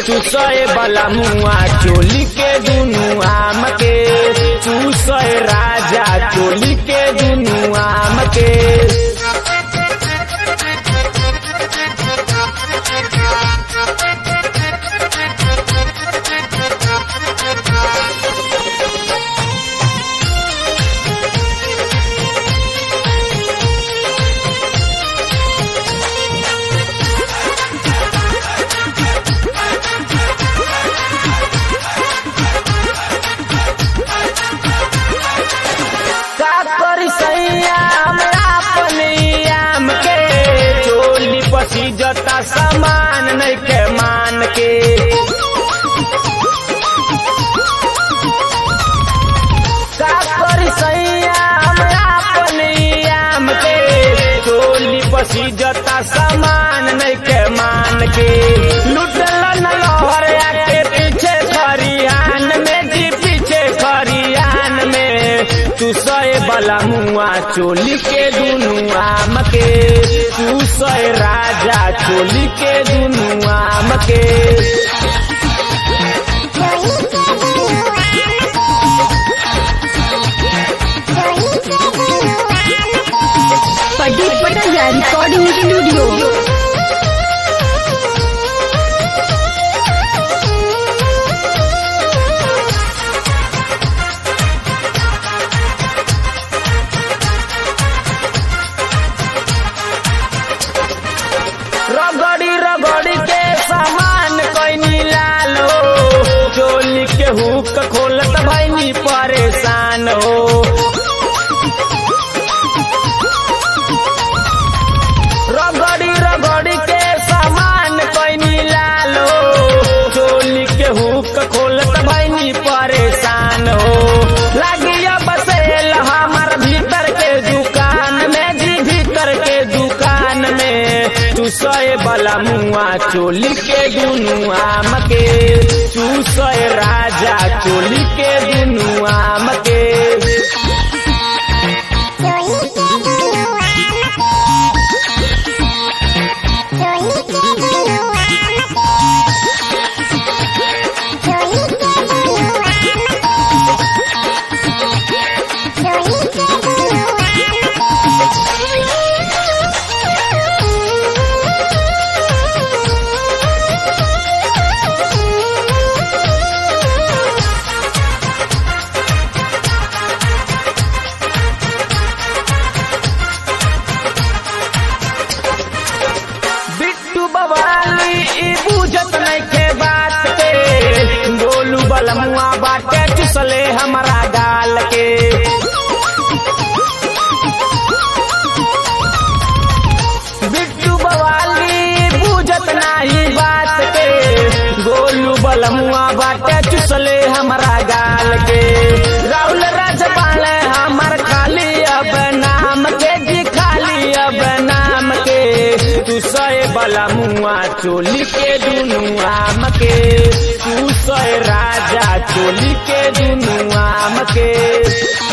चूसए वाला मुआ चोली के दुनु आम के चूसए राजा चोली के दुनु आम के का करी सैया हमरा अपने आम के चोली पसी जता सामान नहीं के मान के का करी सैया हमरा अपने आम के चोली पसी जता सामान नहीं के मान के लुटल न लहर आके पीछे खरियान में जी पीछे खरियान में तू सए वाला मुआ चोली के दुनु आम के तू सए राजा चोली के दुनु आम के पटी पटाया रिकॉर्डिंग स्टूडियो रगड़ी रगड़ी के सामान कैनी लालो चोली के हुक खोलत भैनी परेशान हो रगड़ी रगड़ी के सामान कैनी लालो चोली के हुक खोलत भैनी परेशान हो लागिया बसेल हमार भीतर के दुकान में जी भीतर के दुकान में चूसए वाला मुआ चोली के दुनु आम के चूसए राजा चोली के दुनु आम के बिट्टू बवाली ई बुझत नहीं के बात के गोलू बलमुआ बाटे चुसले हमारा गाल के बिट्टू बवाली बुझत नहीं बात के गोलू बलमुआ बाटे चुसले हमारा गाल के राहुल राजपाल हमार खाली अब नाम के जी खाली अब नाम के तू सए वाला मुआ चोली के दुनु आम के तू सए राजा चोली के दुनु आम के